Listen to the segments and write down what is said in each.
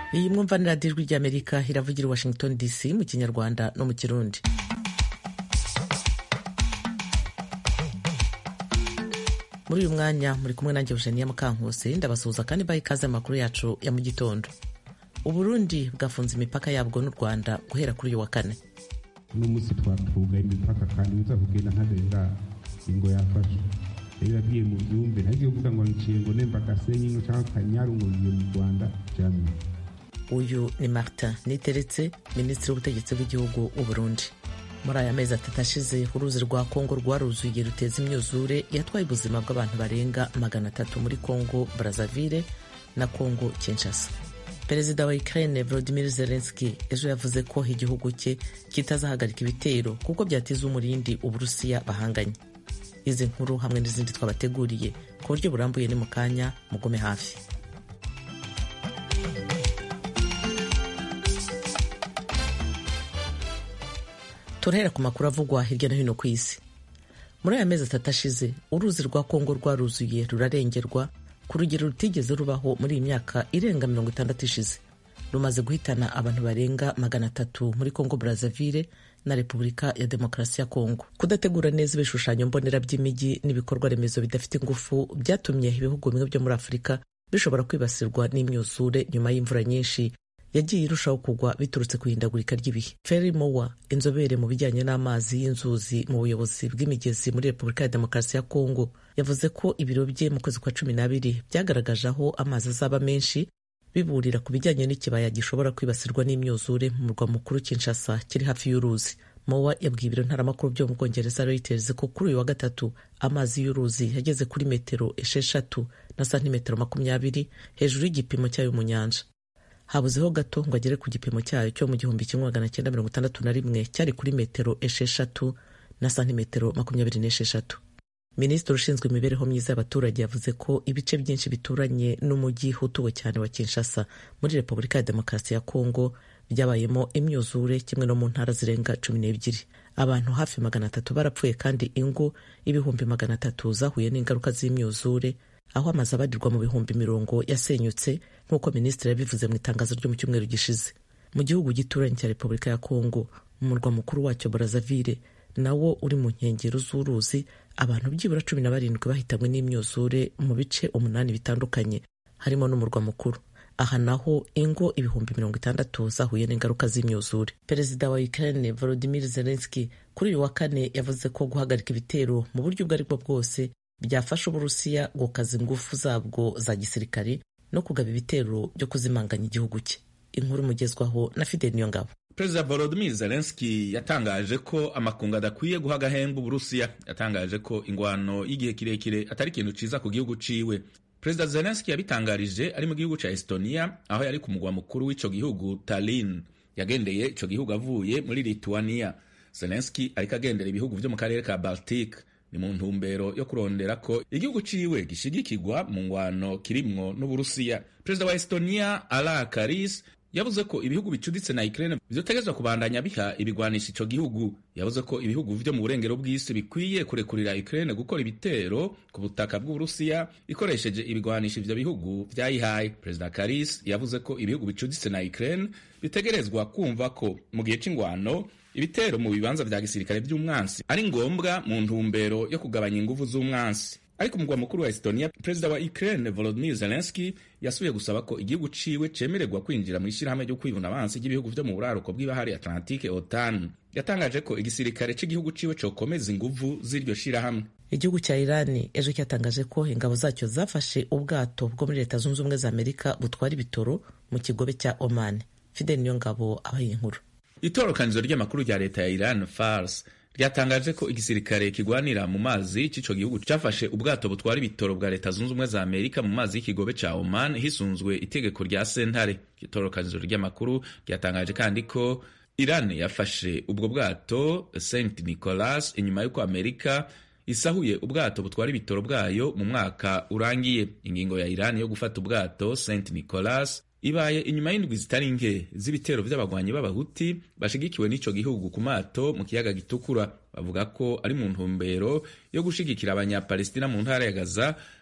iyi mwumva ni radiyo ijwi ry'amerika iravugira i washington dc mu kinyarwanda no mu kirundi muri uyu mwanya muri kumwe nanjye Eugenia Mukankusi ndabasuhuza kandi baha ikaze amakuru yacu ya mu gitondo uburundi bwafunze imipaka yabwo n'u rwanda guhera kuri uyu wa kane uno munsi twatugaye imipaka kandi uza kugenda ntarera ingo yafashe rero yagiye mu byumbe ntagiye kuvuga ngo niciye ngo nemba gasenyi ngo cyangwa kanyaru ngo ngiye mu rwanda jamwe uyu ni martin niteretse minisitiri w'ubutegetsi bw'igihugu w'u burundi muri aya mezi atatu ashize uruzi rwa kongo rwaruzuye ruteza imyuzure yatwaye ubuzima bw'abantu barenga magana atatu muri kongo brazzaville na kongo kinshasa perezida wa ukraine volodimir zelenski ejo yavuze ko igihugu cye kitazahagarika ibitero kuko byatiza umurindi uburusiya bahanganye izi nkuru hamwe n'izindi twabateguriye ku buryo burambuye ni mu kanya mugume hafi turahera ku makuru avugwa hirya no hino ku isi muri aya mezi atatu ashize uruzi rwa kongo rwaruzuye rurarengerwa ku rugero rutigeze rubaho muri iyi myaka irenga mirongo itandatu ishize rumaze guhitana abantu barenga magana atatu muri kongo brazzaville na repubulika ya demokarasi ya kongo kudategura neza ibishushanyo mbonera by'imijyi n'ibikorwa remezo bidafite ingufu byatumye ibihugu bimwe byo muri afurika bishobora kwibasirwa n'imyuzure nyuma y'imvura nyinshi yagiye irushaho kugwa biturutse ku ihindagurika ry'ibihe Ferry Mowa inzobere mu bijyanye n'amazi y'inzuzi mu buyobozi bw'imigezi muri repubulika ya demokarasi ya kongo yavuze ko ibiro bye mu kwezi kwa cumi n'abiri byagaragaje aho amazi azaba menshi biburira ku bijyanye n'ikibaya gishobora kwibasirwa n'imyuzure mu murwa mukuru Kinshasa kiri hafi y'uruzi Mowa yabwiye ibiro ntaramakuru byo mu bwongereza Reuters ko kuri uyu wa gatatu amazi y'uruzi yageze kuri metero esheshatu na santimetero makumyabiri hejuru y'igipimo cyayo mu nyanja habuzeho gato ngo agere ku gipimo cyayo cyo mu gihumbi kimwe magana cyenda mirongo itandatu na rimwe cyari kuri metero esheshatu na santimetero makumyabiri n'esheshatu minisitiri ushinzwe imibereho myiza y'abaturage yavuze ko ibice byinshi bituranye n'umujyi utuwe cyane wa kinshasa muri repubulika ya demokarasi ya kongo byabayemo imyuzure kimwe no mu ntara zirenga cumi n'ebyiri abantu hafi magana atatu barapfuye kandi ingo ibihumbi magana atatu zahuye n'ingaruka z'imyuzure aho amazu abarirwa mu bihumbi mirongo yasenyutse nk'uko minisitiri yabivuze mu itangazo ryo mu cyumweru gishize mu gihugu gituranye cya repubulika ya kongo mu murwa mukuru wacyo brazzaville nawo uri mu nkengero z'uruzi abantu byibura cumi na barindwi bahitanywe n'imyuzure mu bice umunani bitandukanye harimo n'umurwa mukuru aha naho ingo ibihumbi mirongo itandatu zahuye n'ingaruka z'imyuzure perezida wa ukraine volodimir zelenski kuri uyu wa kane yavuze ko guhagarika ibitero mu buryo ubwo aribwo bwose byafasha uburusiya gukaza ingufu zabwo za gisirikari no kugaba ibitero byo kuzimanganya igihugu cye inkuru imugezwaho na fidel niyongabo perezida volodimir zelenski yatangaje ko amakungu adakwiye guha agahembe uburusiya yatangaje ko ingwano y'igihe kirekire atari ikintu ciza ku gihugu ciwe perezida zelenski yabitangarije ari mu gihugu ca estonia aho yari ku mugwa mukuru w'ico gihugu tallinn yagendeye ico gihugu avuye muri lituania zelenski ariko agendera ibihugu vyo mu karere ka baltic ni mu ntumbero yo kurondera ko igihugu ciwe gishigikirwa mu ngwano kirimwo n'uburusiya perezida wa estonia ala karis yavuze ko ibihugu bicuditse na Ukraine vyotegezwa kubandanya biha ibigwanisha ico gihugu yavuze ko ibihugu vyo mu burengero bw'isi bikwiye kurekurira Ukraine gukora ibitero ku butaka bw'Uburusiya ikoresheje ibigwanisha ivyo bihugu vyayihaye perezida Karis yavuze ko ibihugu bicuditse na Ukraine bitegerezwa kumva ko mu gihe c'ingwano ibitero mu bibanza vya gisirikare vy'umwansi ari ngombwa mu ntumbero yo kugabanya inguvu z'umwansi ariko umugwa mukuru wa Estonia perezida wa Ukraine Volodymyr Zelensky yasubiye gusaba ko igihugu ciwe cemererwa kwinjira mu ishyirahamwe ryo kwivuna abansi ry'ibihugu vyo mu buraruko bw'ibahari Atlantique OTAN yatangaje ko igisirikare c'igihugu ciwe cokomeza inguvu z'iryo shirahamwe igihugu cya irani ejo cyatangaje ko ingabo zacyo zafashe ubwato bwo muri leta zunze ubumwe za amerika butwara ibitoro mu kigobe cya oman fidel niyo ngabo abaye inkuru itorokanizo ry'amakuru rya leta ya iran fars ryatangaje ko igisirikare kigwanira mu mazi c'ico gihugu cafashe ubwato butwara ibitoro bwa leta zunze ubumwe za amerika mu mazi y'ikigobe ca oman hisunzwe itegeko rya sentare itorokanizo ry'amakuru ryatangaje kandi ko iran yafashe ubwo bwato st nicolas inyuma y'uko amerika isahuye ubwato butwara ibitoro bwayo mu mwaka urangiye ingingo ya iran yo gufata ubwato st nicolas ibaye inyuma y'indwi zitari nke z'ibitero vy'abagwanyi b'abahuti bashigikiwe n'ico gihugu ku mato mu kiyaga gitukura bavuga ko ari mu ntumbero yo gushigikira abanyapalestina mu ntara ya gaza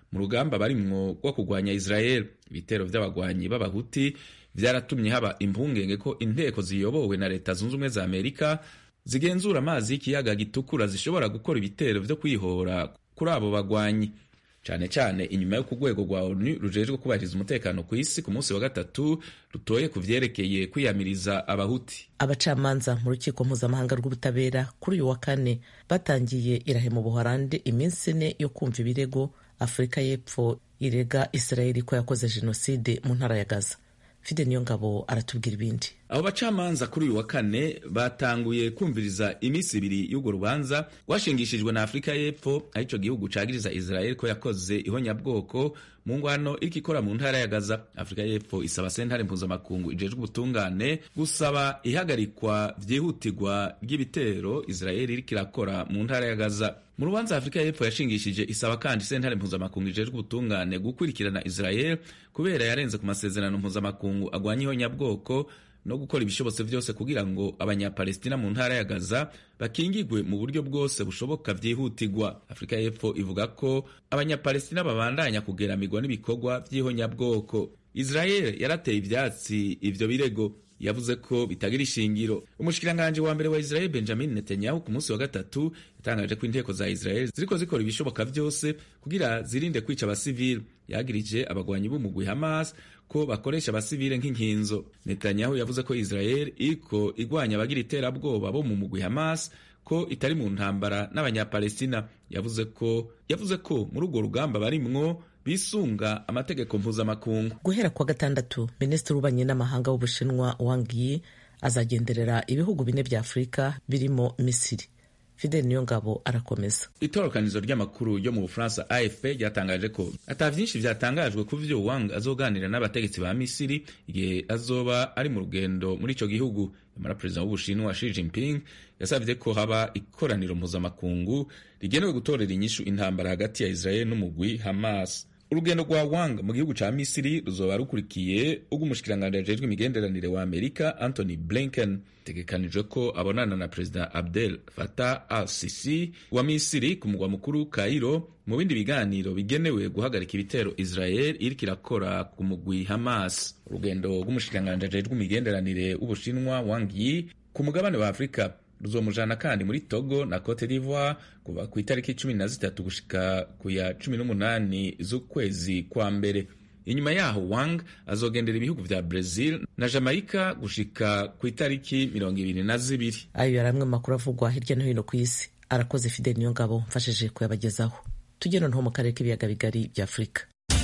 mu rugamba barimwo rwo kurwanya israel ibitero vy'abagwanyi b'abahuti vyaratumye haba impungenge ko inteko ziyobowe na leta zunze ubumwe za amerika zigenzura amazi y'ikiyaga gitukura zishobora gukora ibitero vyo kwihora kuri abo bagwanyi cane cane inyuma yo ku rwego rwa onu rujejwe kubahiriza umutekano ku isi ku munsi wa gatatu rutoye ku vyerekeye kwiyamiriza abahuti abacamanza mu rukiko mpuzamahanga rw'ubutabera kuri uyu wa kane batangiye irahe mu buholandi iminsi ine yo kumva ibirego afurika y'epfo irega isirayeli ko yakoze jenoside mu ntara ya gaza fide niyo ngabo aratubwira ibindi abo bacamanza kuri uyu wa kane batanguye kumviriza iminsi ibiri y'urwo rubanza rwashingishijwe na afurika y'epfo arico gihugu cagiriza israel ko yakoze ihonyabwoko mu ngwano iriko ikora mu ntara ya gaza afurika y'epfo isaba sentare mpuzamakungu ijejwe ubutungane gusaba ihagarikwa vyihutirwa ry'ibitero israel iriko irakora mu ntara ya gaza mu rubanza afurika y'epfo yashingishije isaba kandi sentare mpuzamakungu ijejwe ubutungane gukurikirana israel kubera yarenze ku masezerano mpuzamakungu agwanya ihonyabwoko no gukora ibishobotse vyose kugira ngo abanyapalestina mu ntara ya gaza bakingigwe mu buryo bwose bushoboka vyihutirwa afurika y'epfo ivuga ko abanyapalestina babandanya kugeramirwa n'ibikorwa vy'ihonyabwoko israel yarateye ivyatsi ivyo birego yavuze ko bitagira ishingiro umushikiranganji wa mbere wa israel benjamin netanyahu ku munsi wa gatatu yatangaje ko inteko za israel ziriko zikora ibishoboka vyose kugira zirinde kwica abasivili yagirije abagwanyi b'umugwi hamas ko bakoresha abasivile nk'inkinzo netanyahu yavuze ko israel iriko igwanya abagira iterabwoba bo mu mugwi hamas ko itari mu ntambara n'abanyapalestina yavuze ko yavuze ko muri urwo rugamba barimwo bisunga amategeko mpuzamakungu guhera kuwa gatandatu minisitiri w'ububanyi n'amahanga w'ubushinwa wang yi azagenderera ibihugu bine vya afurika birimo misiri fidel niyongabo arakomeza itorokanizo ry'amakuru yo mu bufaransa afp ryatangaje ko ata vyinshi vyatangajwe ku vyo wang azoganira n'abategetsi ba misiri igihe azoba ari mu rugendo muri ico gihugu nyamara perezida w'ubushinwa Xi Jinping yasavye ko haba ikoraniro mpuzamakungu rigenewe gutorera inyishu intambara hagati ya israel n'umugwi hamas urugendo rwa wang mu gihugu ca misiri ruzoba rukurikiye ubw'umushikiranganji ajejwe imigenderanire wa amerika anthony blinken tegekanijwe ko abonana na perezida abdel fatah al sisi wa misiri ku mugwa mukuru kairo mu bindi biganiro bigenewe guhagarika ibitero israel iriko irakora ku mugwi hamas urugendo rw'umushikiranganji ajejwe imigenderanire w'ubushinwa wang yi ku mugabane wa afurika ruzomujana kandi muri togo na cote d'ivoire kuva ku itariki cumi na zitatu gushika ku ya cumi n'umunani z'ukwezi kwa mbere inyuma yaho wang azogendera ibihugu vya brazil na jamaica gushika ku itariki mirongo ibiri na zibiri ayo yari amwe mu makuru avugwa hirya no hino ku isi arakoze fidel niyo ngabo mfashije kuyabagezaho tujye noneho mu karere k'ibiyaga bigari bya afurika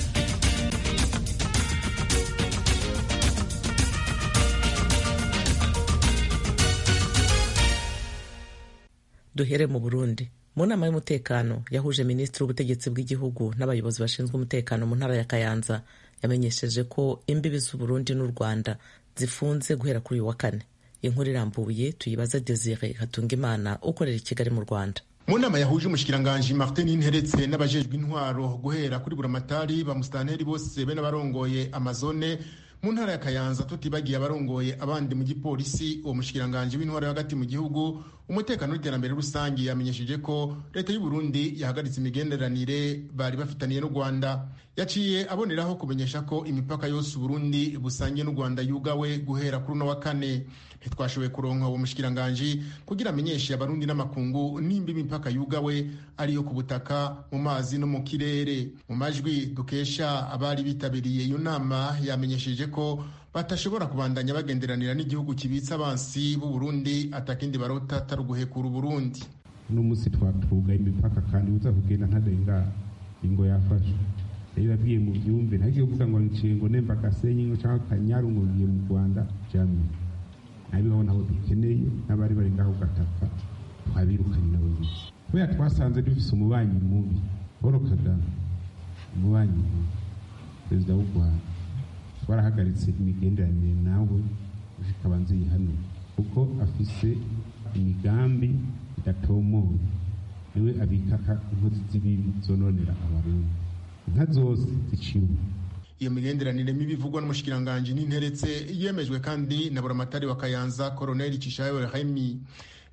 duhere mu burundi mu nama y'umutekano yahuje minisitiri w'ubutegetsi bw'igihugu n'abayobozi bashinzwe umutekano mu ntara ya kayanza yamenyesheje ko imbibi z'uburundi n'u rwanda zifunze guhera kuri uyu wa kane inkuru irambuye tuyibaza desire hatungimana ukorera i kigali mu rwanda mu nama yahuje umushikiranganji martin interetse n'abajejwe intwaro guhera kuri buramatari ba musitanteri bose be n'abarongoye amazone mu ntara ya kayanza tutibagiye abarongoye abandi mu gipolisi uwo mushikiranganji w'intwaro hagati mu gihugu umutekano n'iterambere rusange yamenyesheje ko leta y'u Burundi yahagaritse imigenderanire bari bafitaniye n'u Rwanda yaciye aboneraho kumenyesha ko imipaka yose Burundi busangiye n'u Rwanda yugawe guhera kuri uno wa kane ntitwashoboye kuronka uwo mushikiranganji kugira amenyeshe abarundi n'amakungu nimba imipaka yugawe ariyo ku butaka mu mazi no mu kirere mu majwi dukesha abari bitabiriye iyo nama yamenyesheje ko batashobora kubandanya bagenderanira n'igihugu kibitsa abansi b'u Burundi atakindi barota atari uguhekura Burundi uno munsi twatugaye imipaka kandi uza kugenda ntarenga ingo yafashe rero yabwiye mu byumve ntagiye kuvuga ngo niciye ngo nemba gasenyi ngo cyangwa kanyaru ngo ngiye mu Rwanda jamwe nabibaho nabo dukeneye n'abari bari ngaho gatapfa twabirukanye nabo biki kubera twasanze dufise umubanyi mubi Paul Kagame umubanyi mubi perezida w'u Rwanda twarahagaritse imigenderanire nawe gushika banze yihane kuko afise imigambi idatomoye niwe abika inkozi z'ibibi zononera abarundi inka zose ziciwe iyo migenderanire mibi ivugwa n'umushikiranganji n'interetse yemejwe kandi na buramatari wa kayanza koroneli cishayo remi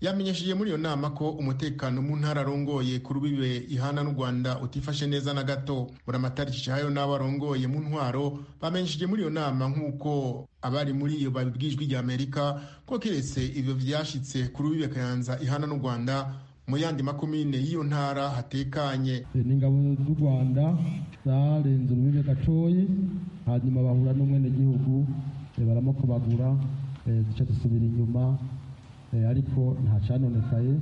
yamenyesheje muri iyo nama ko umutekano mu ntara arongoye ku rubibe ihana n'u rwanda utifashe neza na gato buramatari cishahayo n'abo arongoye mu ntwaro bamenyesheje muri iyo nama nk'uko abari muri iyo babibwijwe rya amerika ko keretse ivyo vyashitse ku rubibe kayanza ihana n'u rwanda mu yandi makomine y'iyo ntara hatekanye n'ingabo z'u rwanda zarenze urubibe gatoyi hanyuma bahura n'umwenegihugu baramukobagura zica zisubira inyuma ariko nta canonekaye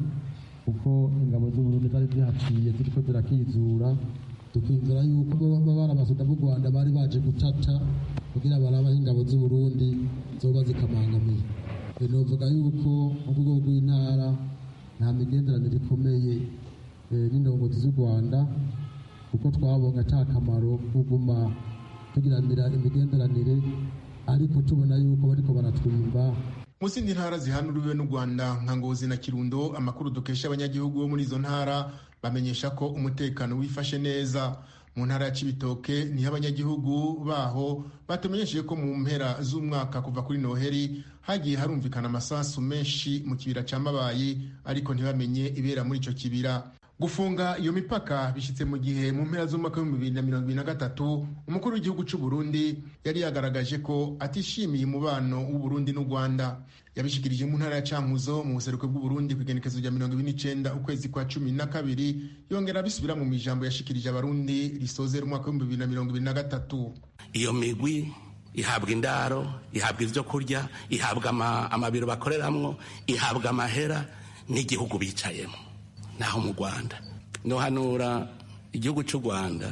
kuko ingabo z'uburundi zari zihaciye ziriko zirakizura tukizera yuko baba barabasuda b'u rwanda bari baje gutata kugira barabaho ingabo z'uburundi zoba zikamangamiye novuga yuko mu rwego rw'intara nta migenderanire ikomeye n'indongozi z'u rwanda kuko twabonye ata kamaro kuguma tugiranira imigenderanire ariko tubona yuko bariko baratwimba mu zindi ntara zihanuriwe n'u rwanda nka ngozi na kirundo amakuru dukesha abanyagihugu bo muri izo ntara bamenyesha ko umutekano wifashe neza mu ntara ya cibitoke niho abanyagihugu baho batumenyesheje ko mu mpera z'umwaka kuva kuri noheri hagiye harumvikana amasasu menshi mu kibira ca mabayi ariko ntibamenye ibera muri ico kibira gufunga iyo mipaka bishyitse mu gihe mu mpera z'umwaka w'ibihumbi bibiri na mirongo ibiri na gatatu umukuru w'igihugu cy'u Burundi yari yagaragaje ko atishimiye umubano w'uburundi n'u rwanda yabishikirije mu ntara ya cankuzo mu buseruko bw'uburundi ku igenekezo rya mirongo ibiri n'icenda ukwezi kwa cumi na kabiri yongera abisubira mu ijambo yashikirije abarundi risozera umwaka w'ibihumbi bibiri na mirongo ibiri na gatatu iyo migwi ihabwa indaro ihabwa ibyo kurya ihabwa amabiro bakoreramwo ihabwa amahera n'igihugu bicayemo naho mu rwanda nohanura igihugu cy'u rwanda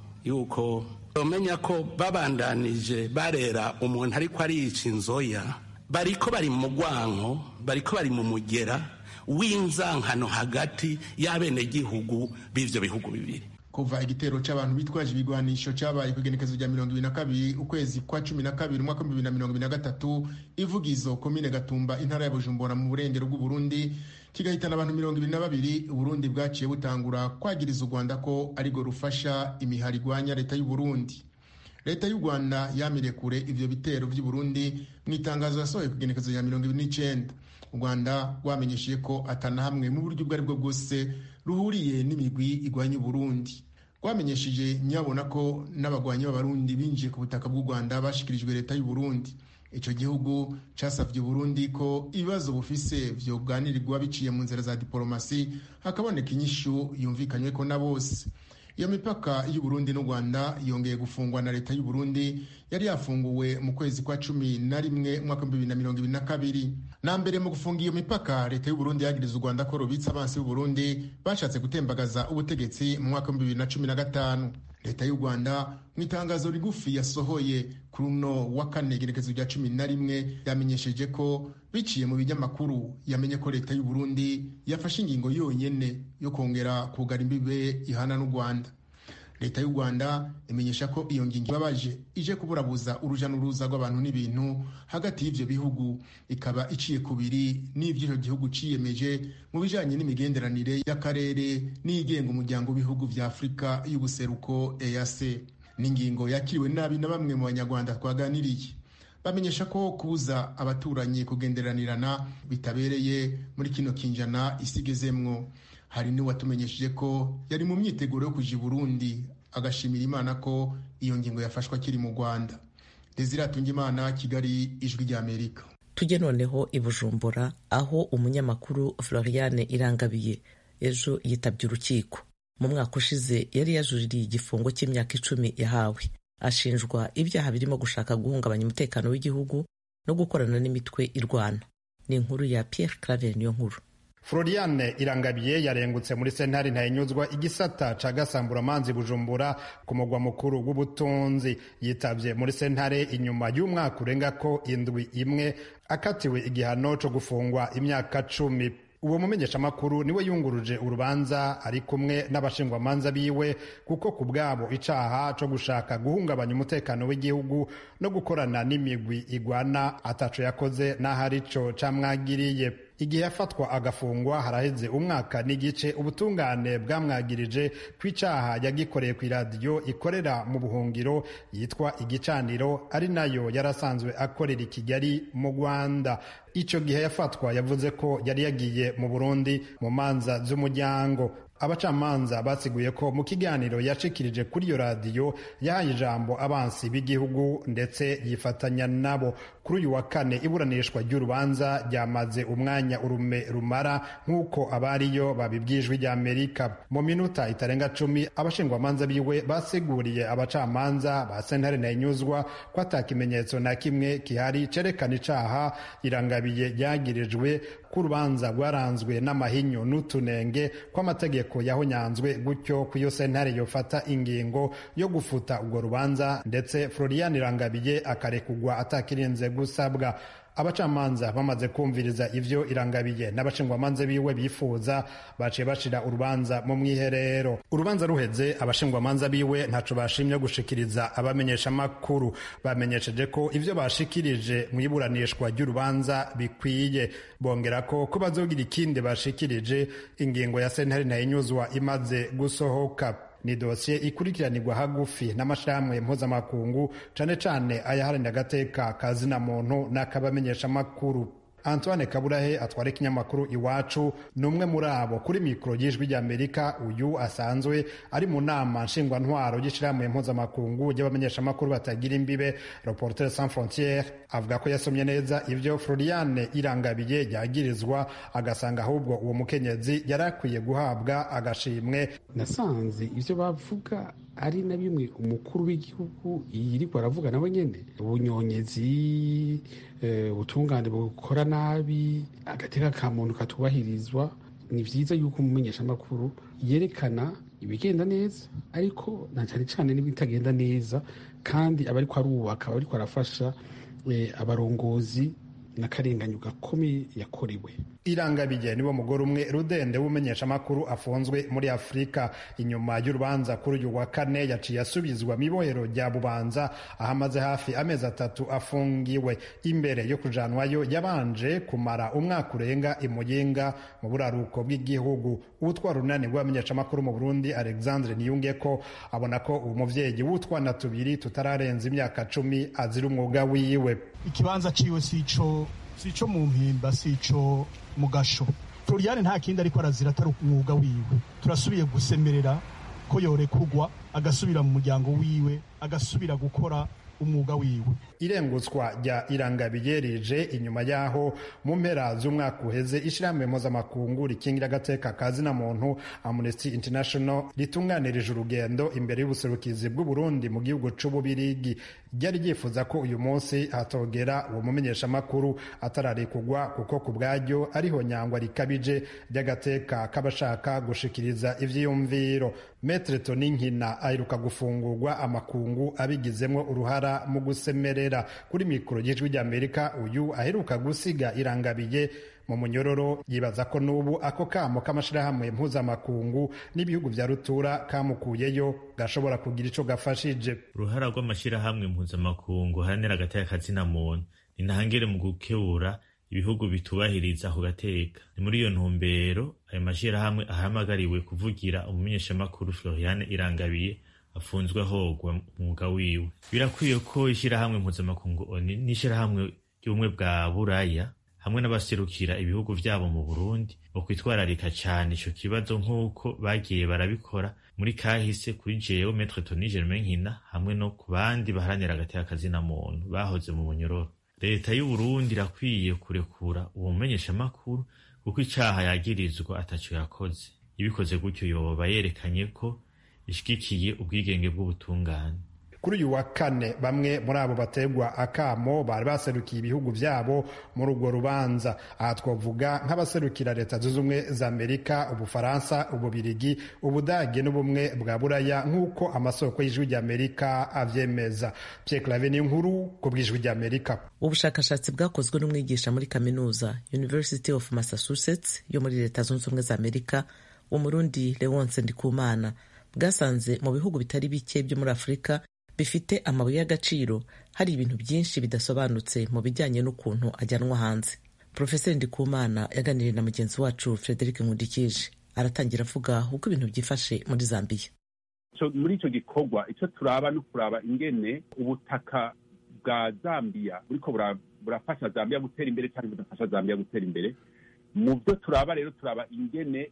yuko umenya ko babandanije barera umuntu ariko ariyica inzoya bariko bari mu mugwanko bariko bari mu mugera w'inzankano hagati y'abenegihugu b'ivyo bihugu bibiri kuva igitero c'abantu bitwaje ibigwanisho cabaye ku igenekezo rya mirongo ibiri na kabiri ukwezi kwa cumi na kabiri umwaka w'ibihumbi bibiri na mirongo ibiri na gatatu ivugizo komine gatumba intara ya bujumbura mu burengero bw'uburundi kigahitana abantu mirongo ibiri na babiri uburundi bwaciye butangura kwagiriza u rwanda ko arirwo rufasha imihari igwanya leta y'uburundi leta y'u rwanda yamiriye kure ivyo bitero vy'uburundi mu itangazo yasohoye ku igenekezo rya mirongo ibiri n'icenda u rwanda rwamenyesheje ko atana hamwe mu buryo ubwo aribwo bwose ruhuriye n'imigwi igwanya uburundi rwamenyesheje nyabona ko n'abagwanyi b'abarundi binjiye ku butaka bw'u rwanda bashikirijwe leta y'uburundi icyo gihugu casavye uburundi ko ibibazo bufise vyoganirirwa biciye mu nzira za diporomasi hakaboneka inyishu yumvikanyweko na bose iyo mipaka y'uburundi n'u rwanda yongeye gufungwa na leta y'uburundi yari yafunguwe mu kwezi kwa cumi na rimwe umwaka w'ibihumbi bibiri na mirongo ibiri na kabiri na mbere mu gufunga iyo mipaka leta y'uburundi yagiriza u rwanda ko rubitse abansi b'uburundi bashatse gutembagaza ubutegetsi mu mwaka w'ibihumbi bibiri na cumi na gatanu leta y'u rwanda mu itangazo rigufi yasohoye kuri uno wa kane igenekezo rya cumi na rimwe yamenyesheje ko biciye mu binyamakuru yamenye ko leta y'u Burundi yafashe ingingo yonyene yo kongera kugara imbibe ihana n'u rwanda leta y'u rwanda imenyesha ko iyo ngingo ibabaje ije kuburabuza uruja n'uruza rw'abantu n'ibintu hagati y'ivyo bihugu ikaba iciye kubiri n'ivyo ico gihugu ciyemeje mu bijanye n'imigenderanire y'akarere n'igenga umuryango w'ibihugu vya afurika y'ubuseruko eac n'ingingo yakiriwe nabi na bamwe mu banyarwanda twaganiriye bamenyesha ko kubuza abaturanyi kugenderanirana bitabereye muri kino kinjana isigezemwo hari n'uwatumenyesheje ko yari mu myiteguro yo kuja i burundi agashimira imana ko iyo ngingo yafashwe akiri mu rwanda desiratunga imana kigali ijwi ry'amerika tujye noneho i bujumbura aho umunyamakuru floriane irangabiye ejo yitabye urukiko mu mwaka ushize yari yajuririye igifungo cy'imyaka icumi yahawe ashinjwa ibyaha birimo gushaka guhungabanya umutekano w'igihugu no gukorana n'imitwe irwana ni inkuru ya Pierre Claver niyo nkuru Floriane Irangabiye yarengutse muri sentare ntayinyuzwa igisata ca gasamburamanzi Bujumbura ku mugwa mukuru w'ubutunzi yitavye muri sentare inyuma y'umwaka urenga ko indwi imwe akatiwe igihano co gufungwa imyaka cumi uwo mumenyeshamakuru niwe yunguruje urubanza ari kumwe n'abashingwamanza biwe kuko ku bwabo icaha co gushaka guhungabanya umutekano w'igihugu no gukorana n'imigwi igwana ataco yakoze n'aho arico camwagiriye igihe yafatwa agafungwa haraheze umwaka n'igice ubutungane bwamwagirije ku icaha yagikoreye ku iradiyo ikorera mu buhungiro yitwa igicaniro ari nayo yarasanzwe akorera i kigali mu rwanda icyo gihe yafatwa yavuze ko yari yagiye mu burundi mu manza z'umuryango abacamanza basiguye ko mu kiganiro yashikirije kuri iyo radiyo yahaye ijambo abansi b'igihugu ndetse yifatanya nabo kuri uyu wa kane iburanishwa ry'urubanza ryamaze umwanya urume rumara nk'uko abariyo babibwijwe rya amerika mu minota itarenga cumi abashingwamanza biwe basiguriye abacamanza ba sentare ntayinyuzwa ko ata kimenyetso na kimwe kihari cerekana icaha irangabiye ryagirijwe ko urubanza rwaranzwe n'amahinyu n'utunenge kw'amategeko yahonyanzwe gutyo ku iyo sentare yofata ingingo yo gufuta urwo rubanza ndetse florian irangabiye akarekugwa atakirinze gusabwa abacamanza bamaze kumviriza ivyo irangabiye n'abashingwamanza biwe bifuza baciye bashira urubanza mu mwiherero urubanza ruheze abashingwamanza biwe ntaco bashimye gushikiriza abamenyesha makuru bamenyesheje ko ivyo bashikirije mu iburanishwa ry'urubanza bikwiye bongera ko ko bazogira ikindi bashikirije ingingo ya sentare ntayinyuzwa imaze gusohoka ni dosiye ikurikiranirwa hagufi n'amashirahamwe mpuzamakungu cane cane ayaharanira agateka ka zina muntu n'akabamenyeshamakuru antoine kaburahe atwara ikinyamakuru iwacu ni umwe muri abo kuri mikoro y'ijwi ry'amerika uyu asanzwe ari mu nama nshingwantwaro y'ishirahamwe mpuzamakungu y'abamenyeshamakuru batagira imbibe reporter sans frontiere avuga ko yasomye neza ivyo floriane irangabiye yagirizwa agasanga ahubwo uwo mukenyezi yari akwiye guhabwa agashimwe nasanze ivyo bavuga ari na bimwe umukuru w'igihugu yiriko aravuga nawe nyene ubunyonyezi ubutungane bukora nabi agateka ka muntu katubahirizwa ni vyiza yuko umumenyeshamakuru yerekana ibigenda neza ariko na cyane cyane n'ibitagenda neza kandi aba ariko arubaka aba ariko arafasha abarongozi n'akarenganyo gakomeye yakorewe irangabiye niwo mugore umwe rudende w'umumenyeshamakuru afunzwe muri afurika inyuma y'urubanza kuri uyu wa kane yaciye asubizwa mu ibohero rya bubanza aho amaze hafi amezi atatu afungiwe imbere yo kujanwayo yabanje kumara umwaka urenga imuyinga mu buraruko bw'igihugu utwara urunani rw'abamenyeshamakuru mu burundi alexandre niyunge ko abona ko uwo muvyeyi w'utwana tubiri tutararenza imyaka cumi azira umwuga wiwe ikibanza ciwe sico sico mu mpimba sico mu gasho floriane nta kindi ariko arazira atari umwuga wiwe turasubiye gusemerera ko yorekurwa agasubira mu muryango wiwe agasubira gukora umwuga wiwe irengutswa rya irangabiye rije inyuma y'aho mu mpera z'umwaka uheze ishyirahamwe mpuzamakungu rikingira agateka ka zina muntu amnesty international ritunganirije urugendo imbere y'ubuserukizi bw'uburundi mu gihugu c'ububirigi ryari ryifuza ko uyu munsi hatogera uwo mumenyeshamakuru atararikugwa kuko ku bwaryo ariho nyangwa rikabije ry'agateka k'abashaka gushikiriza ivyiyumviro metre toninkina aheruka gufungurwa amakungu abigizemwo uruhara mu gusemerera kuri mikoro y'ijwi ry'amerika uyu aheruka gusiga irangabiye mu munyororo yibaza ko n'ubu ako kamo k'amashirahamwe mpuzamakungu n'ibihugu vya rutura kamukuyeyo gashobora kugira ico gafashije uruhara rw'amashirahamwe mpuzamakungu haranira agateka kazina muntu ni ntangere mu gukebura ibihugu bitubahiriza ako gateka ni muri iyo ntumbero ayo mashirahamwe ahamagariwe kuvugira umumenyeshamakuru floriane irangabiye afunzwe ahogwa umwuga wiwe birakwiye ko ishyirahamwe mpuzamakungu oni n'ishyirahamwe ry'ubumwe bwa buraya hamwe n'abaserukira ibihugu vyabo mu burundi bokwitwararika cane ico kibazo nk'uko bagiye barabikora muri kahise kuri jewe metre toni germain nkina hamwe no ku bandi baharanira agateka kazina muntu bahoze mu munyororo leta y'uburundi irakwiye kurekura uwo mumenyeshamakuru kuko icaha yagirizwa ataco yakoze ibikoze gutyo yoba yerekanye ko ishigikiye ubwigenge bw'ubutungane kuri uyu wa kane bamwe muri abo bategwa akamo bari baserukiye ibihugu vyabo muri urwo rubanza aha twavuga nk'abaserukira leta zunze ubumwe za amerika ubufaransa ububirigi ubudage n'ubumwe bwa buraya nk'uko amasoko y'ijwi ry'amerika avyemeza pierre clave ni inkuru ku bw'ijwi ry'amerika ubushakashatsi bwakozwe n'umwigisha muri kaminuza university of massachusetts yo muri leta zunze ubumwe za amerika umurundi leonce ndikumana bwasanze mu bihugu bitari bike byo muri afurika bifite amabuye y'agaciro hari ibintu byinshi bidasobanutse mu bijyanye n'ukuntu ajyanwa hanze profeseri ndikumana yaganiriye na mugenzi wacu frederic nkundikije aratangira avuga uko ibintu byifashe muri zambiya muri icyo gikorwa icyo turaba no kuraba ingene ubutaka bwa zambiya buriko burafasha zambiya gutera imbere cyangwa budafasha zambiya gutera imbere mu byo turaba rero turaba ingene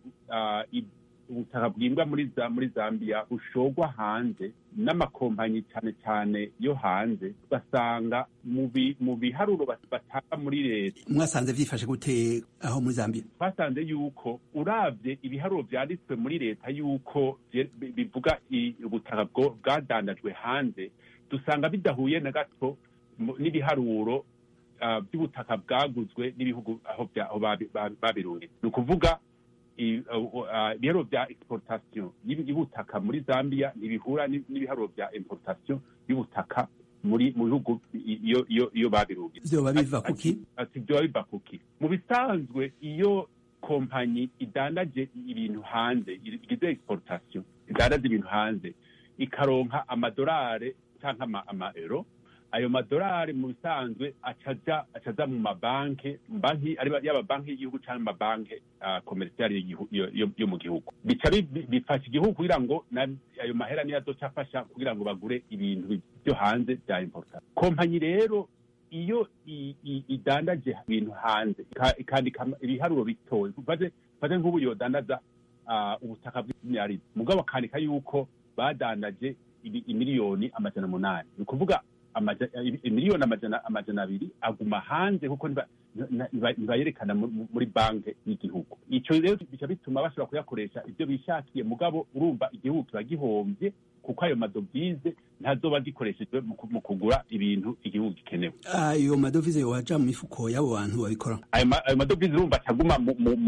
ubutaka bwimbwa muri muri zambiya bushogwa hanze n'amakompanyi cyane cyane yo hanze ugasanga mu biharuro batanga muri leta mwasanze byifashe gute aho muri zambiya twasanze yuko urabye ibiharuro byanditswe muri leta yuko bivuga ubutaka bwadandajwe hanze dusanga bidahuye na gato n'ibiharuro by'ubutaka bwaguzwe n'ibihugu aho babirunze ni ukuvuga ibiharuro bya exportation y'ubutaka muri zambia ntibihura n'ibiharuro bya importation y'ubutaka muri mu bihugu iyo babirunze vyoba biva kuki vyoba biva kuki mu bisanzwe iyo kompanyi idandaje ibintu hanze igize exportation idandaje ibintu hanze ikaronka amadolari cyangwa amaero ayo madolari mu bisanzwe acaja acaja mu mabanki banki yaba banki y'igihugu cyangwa amabanki komerisiyali yo mu gihugu bica bifasha igihugu kugira ngo ayo mahera niyo azoca afasha kugira ngo bagure ibintu byo hanze bya importa kompanyi rero iyo idandaje ibintu hanze ikandika ibiharuro bitoye fate nk'ubu yodandaza ubutaka bw'imyarizi mugabo akandika yuko badandaje imiliyoni amajana umunani ni ukuvuga miliyoni amajana abiri aguma hanze kuko ntibayerekana muri banki y'igihugu icyo rero bica bituma bashobora kuyakoresha ibyo bishakiye mugabo urumva igihugu kiba gihombye kuko ayo madovize ntazoba gikoreshejwe mu kugura ibintu igihugu gikenewe ayo madovize waja mu mifuko y'abo bantu babikora ayo madovize urumva acaguma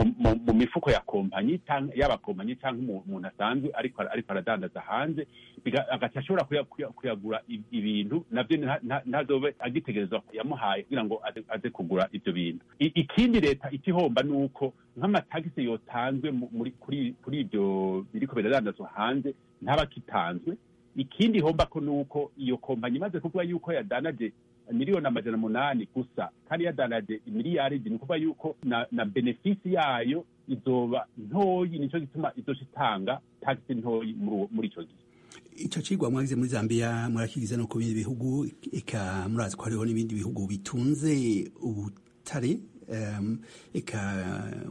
mu mifuko ya kompanyi yaba kompanyi cyangwa umuntu asanzwe ariko aradandaza hanze agaca ashobora kuyagura ibintu nabyo ntazobe agitegerezwa yamuhaye kugira ngo aze kugura ibyo bintu ikindi leta ikihomba ni uko nk'amatagisi yotanzwe kuri ibyo biriko biradandazwa hanze ntaba kitanzwe ikindi homba ko ni uko iyo kompanyi imaze kuvuga yuko yadanaje miliyoni amajana umunani gusa kandi yadanaje miliyaridi ni ukuvuga yuko na, na benefisi yayo izoba ntoyi nicyo gituma izoca itanga tagisi ntoyi muri icyo gihe icyo cigwa mwagize muri zambia murakigize no ku bindi bihugu eka murazi ko hariho n'ibindi bihugu bitunze ubutare um, eka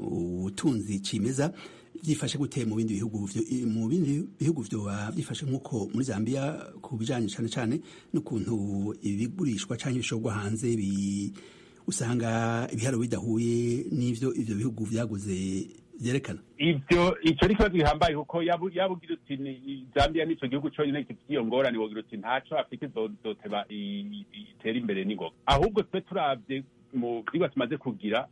ubutunzi cimeza byifashe gute mu bindi bihugu mu bindi bihugu vyoba byifashe nk'uko muri zambia ku bijanye cane cane n'ukuntu ibigurishwa canke ibishorwa hanze bi usanga ibiharo bidahuye n'ivyo ivyo bihugu vyaguze vyerekana ivyo ico ni kibazo gihambaye kuko yaba ugira uti zambia nico gihugu conyine gifite iyo ngorane wogira uti ntaco afurika izoteba itera imbere n'ingoga ahubwo twe turavye mu vyigwa tumaze kugira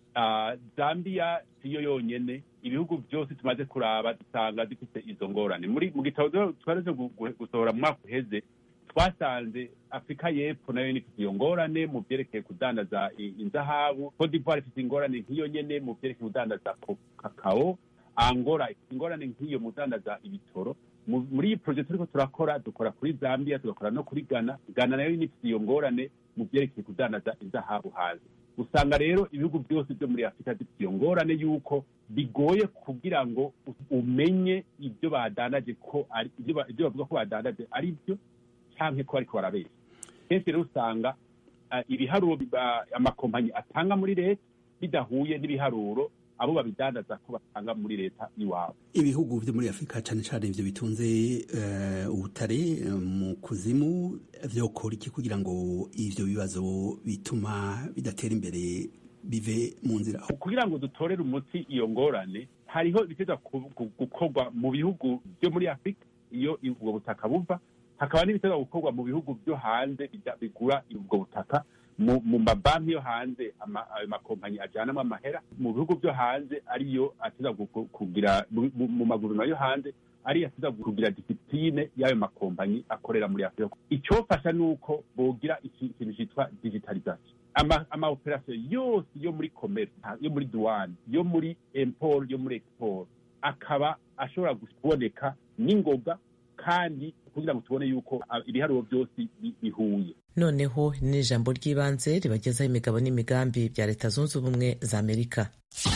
zambia siyo yonyene ibihugu byose tumaze kuraba dusanga zifite izo ngorane muri mu gitabo twaraje gusohora mu mwaka uheze twasanze afurika y'epfo nayo ifite iyo ngorane mu byerekeye kudandaza inzahabu cote d'ivoire ifite ingorane nk'iyo nyene mu byerekeye kudandaza kakao angola ifite ingorane nk'iyo mu kudandaza ibitoro muri iyi projet turiko turakora dukora kuri zambia tugakora no kuri ghana ghana nayo ifite iyo ngorane mu byerekeye kudandaza inzahabu hanze usanga rero ibihugu byose byo muri afurika bifite iyo ngorane y'uko bigoye kugira ngo umenye ibyo badandaje ko ari ibyo bavuga ko badandaje ari byo cyangwa ko ariko barabeshya kenshi rero usanga ibiharuro amakompanyi atanga muri leta bidahuye n'ibiharuro abo babidandaza ko batanga muri leta iwabo ibihugu byo muri afurika cyane cyane ibyo bitunze ubutare mu kuzimu vyokora iki kugira ngo ivyo bibazo bituma bidatera imbere bive mu nzira kugira ngo dutorere umuti iyo ngorane hariho ibiteza gukorwa mu bihugu byo muri afurika iyo ubwo butaka buva hakaba n'ibiteza gukorwa mu bihugu byo hanze bigura ubwo butaka mu mabanki yo hanze ayo makompanyi ajyanamo amahera mu bihugu byo hanze ariyo ateza kugira mu maguriro yo hanze ariyo ateza kugira disipline y'ayo makompanyi akorera muri afurika icyofasha ni uko bogira ikintu cyitwa digitalization ama operasiyo yose yo muri commerce yo muri douane yo muri import yo muri export akaba ashobora kuboneka n'ingoga kandi kugira ngo tubone yuko ibiharuro byose bihuye noneho ni ijambo ry'ibanze ribagezaho imigabo n'imigambi bya leta zunze ubumwe za amerika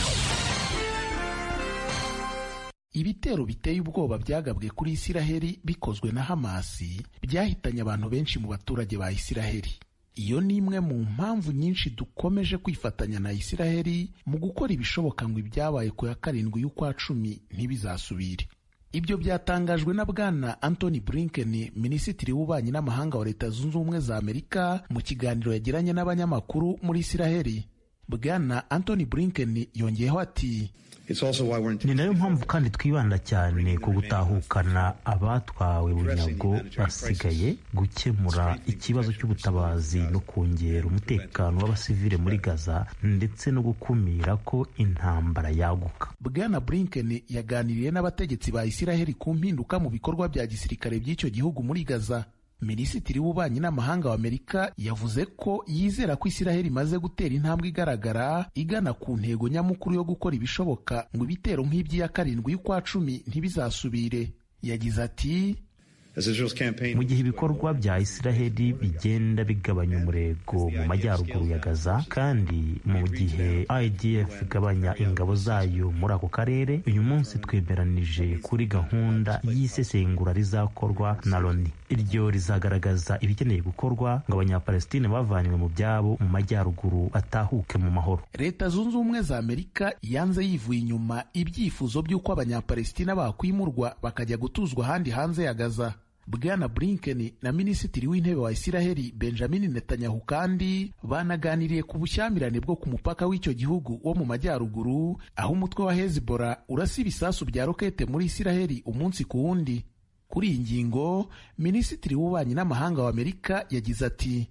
ibitero biteye ubwoba byagabwe kuri isiraheli bikozwe na hamasi byahitanye abantu benshi mu baturage ba isiraheli iyo ni imwe mu mpamvu nyinshi dukomeje kwifatanya na isiraheli mu gukora ibishoboka ngo ibyabaye ku ya karindwi y'ukwa cumi ntibizasubire ibyo byatangajwe na bwana Anthony Blinken minisitiri w'ububanyi n'amahanga wa leta zunze ubumwe za amerika mu kiganiro yagiranye n'abanyamakuru muri isiraheli bwana Anthony Blinken yongeyeho ati ni nayo mpamvu kandi twibanda cyane ku gutahukana abatwawe bunyago basigaye gukemura ikibazo cy'ubutabazi no kongera umutekano w'abasivile muri gaza ndetse no gukumira ko intambara yaguka bwana Blinken yaganiriye n'abategetsi ba isiraheli ku mpinduka mu bikorwa bya gisirikare by'icyo gihugu muri gaza minisitiri w'ububanyi n'amahanga wa amerika yavuze ko yizera ko isiraheli imaze gutera intambwe igaragara igana ku ntego nyamukuru yo gukora ibishoboka ngo ibitero nk'iby'iya karindwi y'ukwa cumi ntibizasubire yagize ati mu gihe ibikorwa bya isiraheli bigenda bigabanya umurego mu majyaruguru ya gaza kandi mu gihe idf igabanya ingabo zayo muri ako karere uyu munsi twemeranije kuri gahunda y'isesengura rizakorwa na loni iryo rizagaragaza ibikeneye gukorwa ngo abanyapalestine bavanywe mu byabo mu majyaruguru batahuke mu mahoro leta zunze ubumwe za amerika yanze yivuye inyuma ibyifuzo by'uko abanyapalestina bakwimurwa bakajya gutuzwa ahandi hanze ya gaza bwana Blinken na minisitiri w'intebe wa isiraheli benjamin netanyahu kandi banaganiriye ku bushyamirane bwo ku mupaka w'icyo gihugu wo mu majyaruguru aho umutwe wa hezbollah urasa ibisasu bya rokete muri isiraheli umunsi ku wundi kuri iyi ngingo minisitiri w'ububanyi n'amahanga wa amerika yagize ati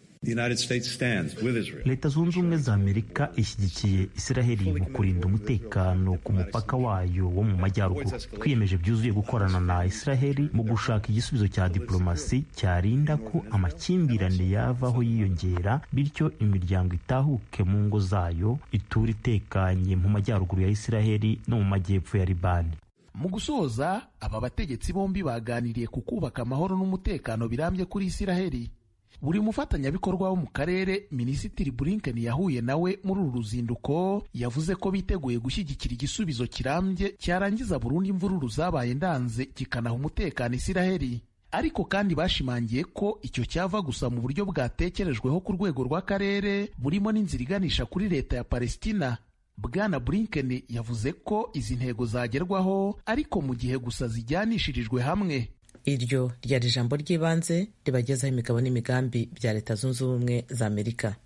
leta zunze ubumwe za amerika ishyigikiye isiraheli mu kurinda umutekano ku mupaka wayo wo mu majyaruguru twiyemeje byuzuye gukorana na isiraheli mu gushaka igisubizo cya diplomasi cyarinda ko amakimbirane yavaho yiyongera bityo imiryango itahuke mu ngo zayo itura itekanye mu majyaruguru ya isiraheli no mu majyepfo ya libani mu gusoza aba bategetsi bombi baganiriye ku kubaka amahoro n'umutekano birambye kuri isiraheli buri mufatanyabikorwa wo mu karere minisitiri Blinken yahuye nawe muri uru ruzinduko yavuze ko biteguye gushyigikira igisubizo kirambye cyarangiza burundu imvururu zabaye ndanze kikanaha umutekano isiraheli ariko kandi bashimangiye ko icyo cyava gusa mu buryo bwatekerejweho ku rwego rw'akarere burimo n'inzira iganisha kuri leta ya palestina bwana Blinken yavuze ko izi ntego zagerwaho ariko mu gihe gusa zijyanishirijwe hamwe iryo ryari ijambo ry'ibanze ribagezaho imigabo n'imigambi bya leta zunze ubumwe za amerika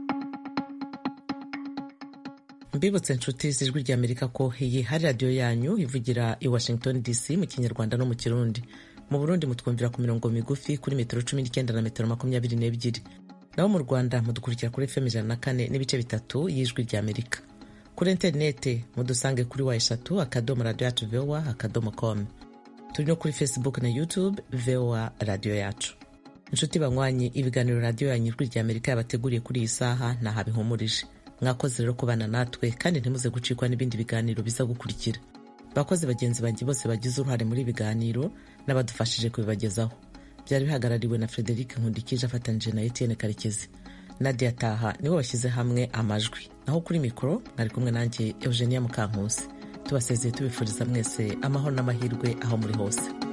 mbibutse inshuti z'ijwi rya amerika ko iyi hari radiyo yanyu ivugira i washington dc mu kinyarwanda no mu kirundi mu burundi mutwumvira ku mirongo migufi kuri metero cumi n'icyenda na metero makumyabiri n'ebyiri naho mu rwanda mudukurikira kuri fm ijana na kane n'ibice bitatu y'ijwi rya amerika kuri interinete mudusange kuri wa eshatu akadomo radiyo yacu vowa akadomo komu turi no kuri facebook na youtube voa radiyo yacu inshuti banywanyi ibiganiro radiyo yanyu ijwi rya amerika yabateguriye kuri iyi saha ntaho bihumurije mwakoze rero kubana natwe kandi ntimuze gucikwa n'ibindi biganiro biza gukurikira bakozi bagenzi banjye bose bagize uruhare muri biganiro n'abadufashije kubibagezaho byari bihagarariwe na frederic nkundikije afatanyije na etienne karekezi nadia taha nibo bashyize hamwe amajwi naho kuri mikoro mwari kumwe nanjye eugenia mukankusi tubasezeye tubifuriza mwese amahoro n'amahirwe aho muri hose